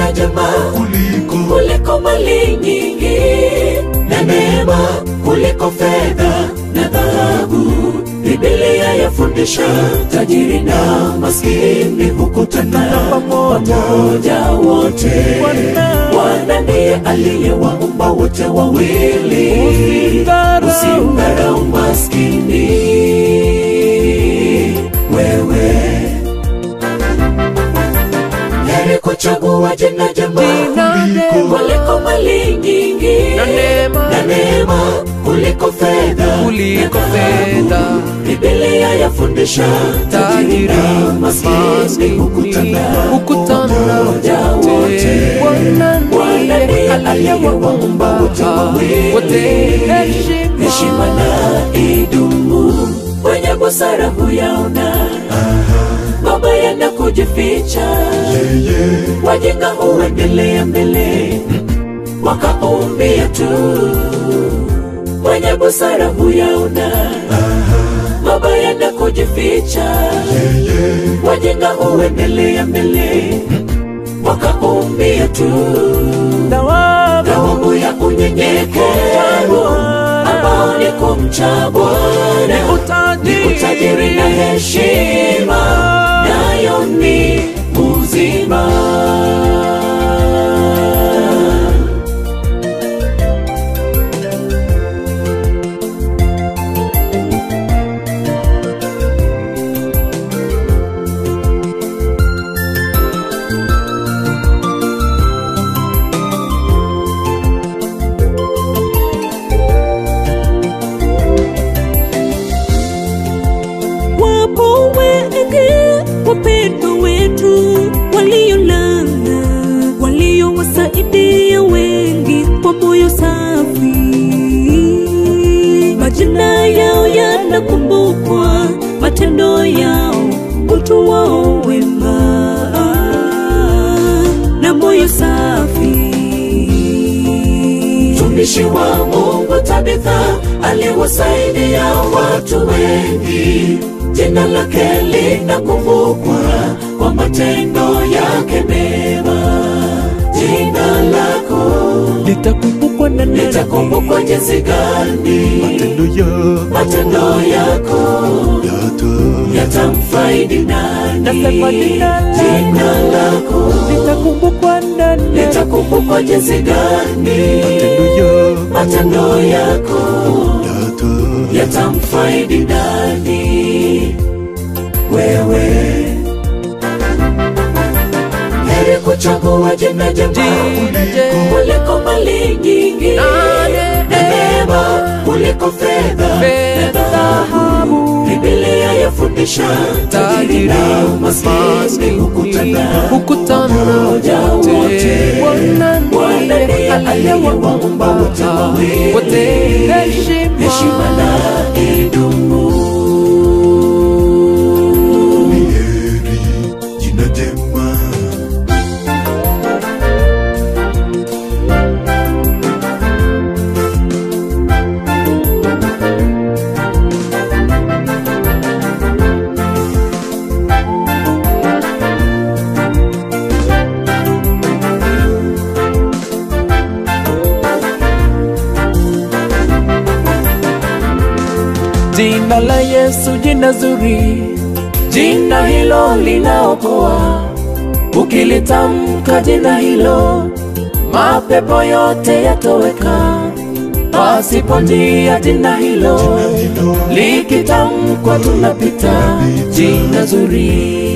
jina jema kuliko kuliko mali nyingi na neema kuliko fedha na dhahabu. Biblia yafundisha tajiri na maskini hukutana pamoja wote. Bwana ndiye aliyewaumba wote wawili, usimdharau maskini wewe heri kuchagua jina jema kuliko mali nyingi Na neema. na neema kuliko fedha Kuliko na dhahabu. fedha. Biblia yafundisha tajiri na maskini hukutana hukutana pamoja wote. Bwana Bwana ndiye ndiye aliyewaumba wote wawili, wote heshima heshima na idumu. Wenye busara huyaona mabaya na kujificha yeye wajinga huendelea mbele wakaumbia tu wenye busara huyaona mabaya na kujificha yeye wajinga huendelea mbele wakaumbia tu thawabu ya unyenyekevu ambao ni kumcha Bwana ni utajiri na heshima nayo ni uzima Wapo wengi wapendwa wetu waliolala, waliowasaidia wengi kwa moyo safi. Majina yao yanakumbukwa, matendo yao, utu wao wema na moyo safi. mtumishi wa Mungu Tabitha aliwasaidia watu wengi, jina lake linakumbukwa kwa matendo yake mema. Jina lako litakumbukwa na nani? litakumbukwa jinsi gani, matendo ya matendo yako yata yatamfaidi nani? Nasema jina lako. Jina lako litakumbukwa na nani? litakumbukwa jinsi gani, matendo ya matendo yako yata yatamfaidi nani? Wewe heri kuchagua jina jema Jina jema. kuliko mali nyingi Na ne- na neema kuliko fedha na Fedha, dhahabu. Biblia yafundisha tajiri na maskini hukutana hukutana pamoja wote. wote. Bwana Bwana ndiye ndiye aliyewaumba wote wawili, wote heshima heshima na idumu. ni heri jina jema Jina la Yesu, jina zuri, Jina hilo linaokoa, ukilitamka jina hilo, mapepo yote yatoweka. Pasipo njia jina hilo, hilo likitamkwa tunapita. Jina zuri,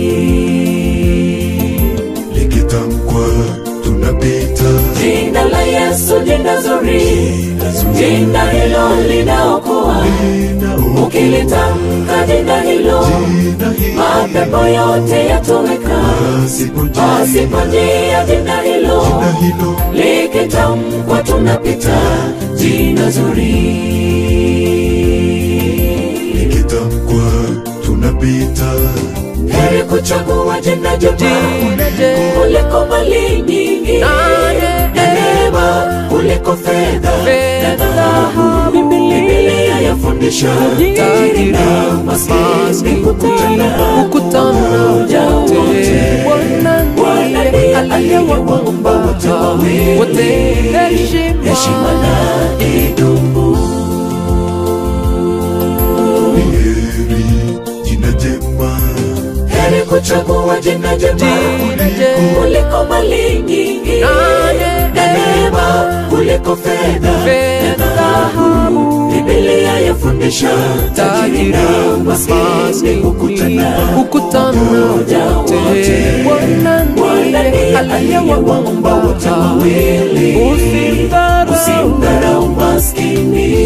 likitamkwa tunapita jina la Yesu, jina zuri, jina hilo linaokoa, ukilitamka jina hilo, jina hili mapepo yote yatoweka. pasipo jina Pasipo njia jina hilo hilo likitamkwa tunapita. Jina zuri, likitamkwa tunapita heri kuchagua jina jema jina jema. kuliko mali nyingi Na na neema kuliko fedha na Fedha, dhahabu. Biblia yafundisha tajiri na maskini hukutana hukutana pamoja wote. wote. Bwana Bwana ndiye ndiye aliyewaumba wote heshima heshima na idumu. Ni heri jina jema Heri kuchagua jina jema Jina jema. kuliko mali nyingi Na na neema kuliko fedha na Fedha, dhahabu. Biblia yafundisha tajiri na maskini hukutana hukutana pamoja wote. wote. Bwana Bwana ndiye ndiye aliyewaumba aliyewaumba wote wawili. Usimdharau. Usimdharau maskini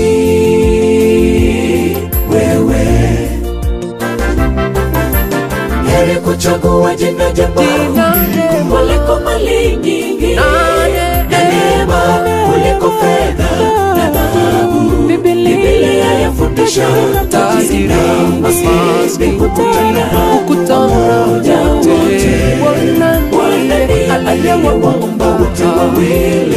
wewe. Heri kuchagua jina jema Jina jema. kuliko mali nyingi Na na neema kuliko fedha na dhahabu. Biblia Biblia yafundisha tajiri na maskini hukutana hukutana pamoja wote. wote. Bwana Bwana ndiye ndiye aliyewaumba wote wawili.